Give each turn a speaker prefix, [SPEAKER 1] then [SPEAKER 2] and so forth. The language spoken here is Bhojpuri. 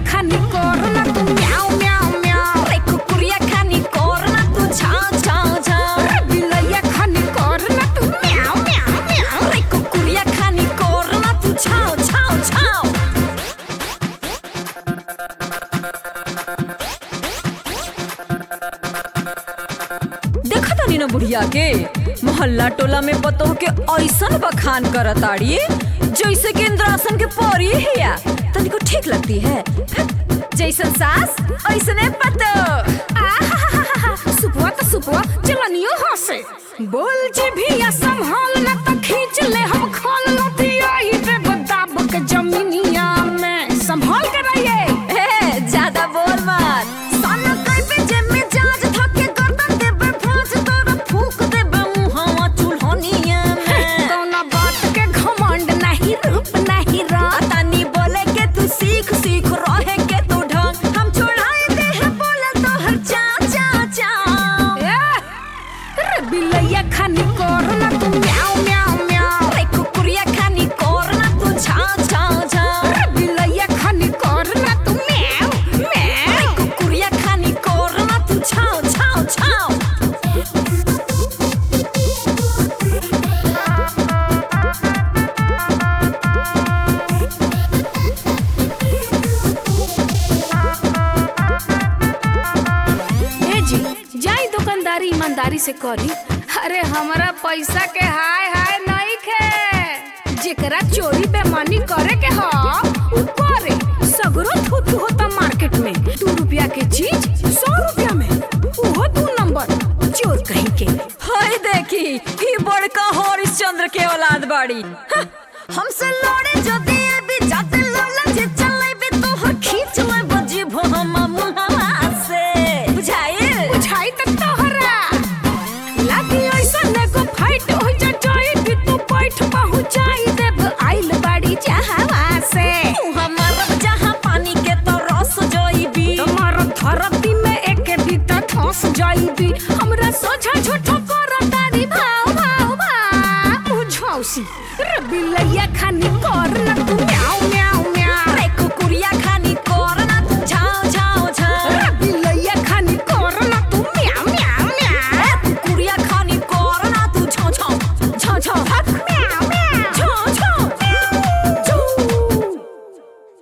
[SPEAKER 1] खानी करना तू म्याऊ म्याऊ म्याऊ
[SPEAKER 2] रे कुकुरिया खानी करना तू छाव छाव छाव
[SPEAKER 1] रे बिलैया खानी करना तू म्याऊ म्याऊ म्याऊ
[SPEAKER 2] रे कुकुरिया खानी करना तू छाव छाव छाव देखा तानी ना बुढ़िया के मोहल्ला टोला में बतोह के ऐसन बखान करताड़ी जैसे कि इंद्रासन के परी हिया तनिको ठीक लगती है जैसन सास ऐसने पतो
[SPEAKER 1] आहाहाहा, सुपुआ तो सुपुआ चलनियो हंसे बोल जे भी या संभाल ना तो खींच ले हम खोल लतिया ही पे बदाब के जमीनिया में संभाल के रहिए
[SPEAKER 2] ए, ज्यादा बोल मत साला कई पे जेब में जाज धके गर्दन देबे फांस तोरा फूक देबे मुहावा चुल्हनिया में
[SPEAKER 1] कौना बात के घमंड नहीं रूप नहीं रात
[SPEAKER 2] तानी बोले के तू सीख सीख रहे के तू ढंग हम छोड़ाए दे है बोले तो हर चा चा चा
[SPEAKER 1] रे बिलैया खानी करना तू म्याऊ म्याऊ म्याऊ
[SPEAKER 2] रे कुकुरिया खानी करना तू छा छा छा
[SPEAKER 1] रे बिलैया खानी करना तू म्याऊ म्याऊ
[SPEAKER 2] रे कुकुरिया खानी करना तू छाव छाव छाव
[SPEAKER 1] ए जी जाई दुकानदारी ईमानदारी से करी अरे हमारा पैसा के हाय हाय नहीं खे जेकरा चोरी बेमानी करे के ह उ करे सगरो थू थू होता मार्केट में दू रुपया के चीज सौ रुपया में उहो दू नंबर चोर कहीं के
[SPEAKER 2] हाय देखी ई बड़का हरिश्चंद्र के औलाद बाड़ी हाँ, हमसे लड़े जो दिए भी जाते लौला जे चले भी तो हर खींच ले बजी भो हम मुहावा से बुझाइल
[SPEAKER 1] बुझाई तक तोहरा लागी ऐसा ने को फाइट हो जा जाई भी तू बैठ पहुंचाई देब आइल बाड़ी जहावा से
[SPEAKER 2] तू हमारा जहां पानी के तो रस जोईबी
[SPEAKER 1] तुम्हारा धरती में एक बीता ठोस जाईबी हमरा सोझा झूठो करतारी भाव भाव भाव मुझौसी रे बिलैया खानी कर न